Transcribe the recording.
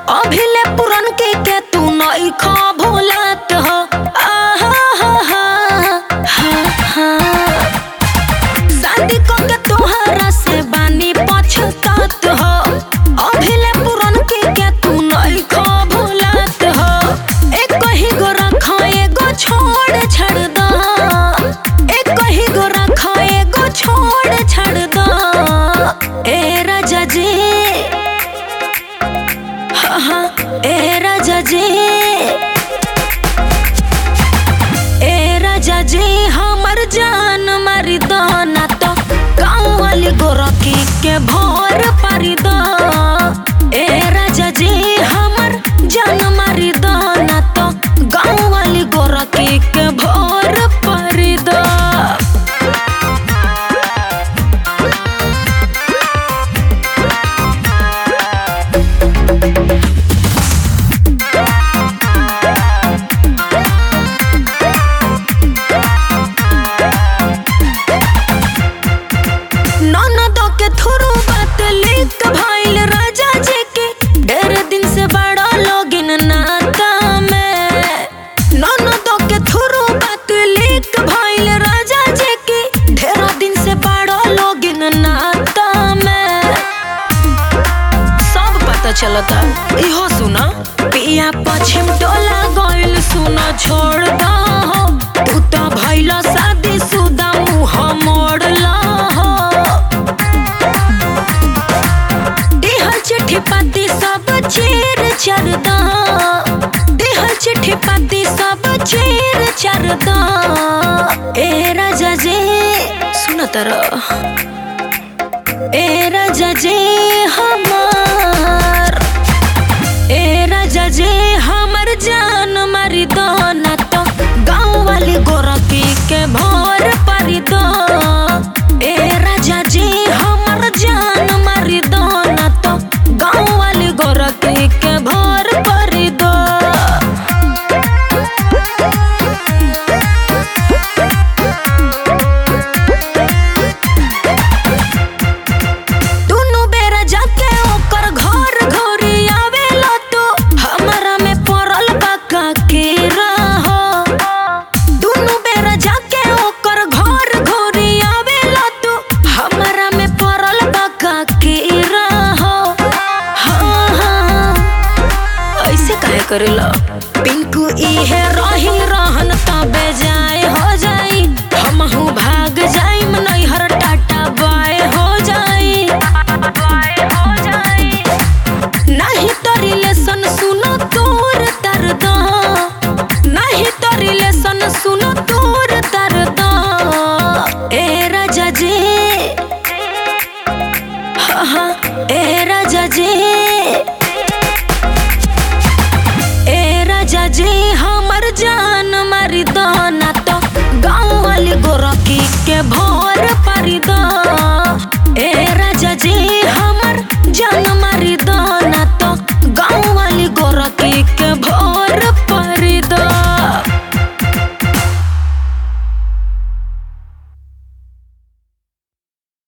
अभिले पुरन के के तू नई खा भूलत हो आहा हा हा हा हा शादी को के तोहरा से बानी पछतात हो अभिले पुरन के के तू नई खा भूलत हो एक ही गो रखा एगो छोड़ छड़ दो एक ही गो रखा एगो छोड़ छड़ दो ए राजा जी हाँ हाँ ए राजा जी ए राजा जी हमर जान मारी दो ना तो गाँव वाली गोरखी के भोर पारी दो ए राजा जी हमर जान मारी दो ना तो गाँव वाली गोरखी के भोर पारी दो ननदो के थोरो बात लिख भइल राजा जी के ढेर दिन से बड़ा लोगिन नाता में ननदो के थोरो बात लिख भइल राजा जी के ढेर दिन से बड़ा लोगिन नाता में सब पता चलता इहो सुना पिया पश्चिम टोला गइल सुना छोड़ दो तू तो भइल शादी सुदा मुँह मोड़ला हो देहल चिट्ठी पाती सब चेर चरदा देहल चिट्ठी पाती सब चेर चरदा ए राजा जी सुन तर ए राजा जी हमार ए राजा जी हमर जान मारी दो ना तो गाँव वाली गोरखी के भोर पारी दो ए राजा जी हमर जान मारी दो ना तो गाँव वाली गोरखी के भोर पारी दो दुनु बेरा जाके ओकर घर घोरी आवेला तो हमरा में पड़ल बका के रहो दुनु बेरा जाके ओकर घर घोरी आवेला तो हमरा में पड़ल बका के रहो हाँ हाँ ऐसे काहे करेला पिंकू इहे रही रहन तबे जाए हो जाई हमहू भाग जाइम नैहर टाटा बाय हो जाई नहीं तो रिलेशन सुनो तोर दर्द नहीं तो रिलेशन सुनो तोर दर्द ए राजा जी हाँ हाँ ए राजा जी ए राजा जी हमर जान मारी दो ना तो गाँव वाली गोरखी के भोर पारी दो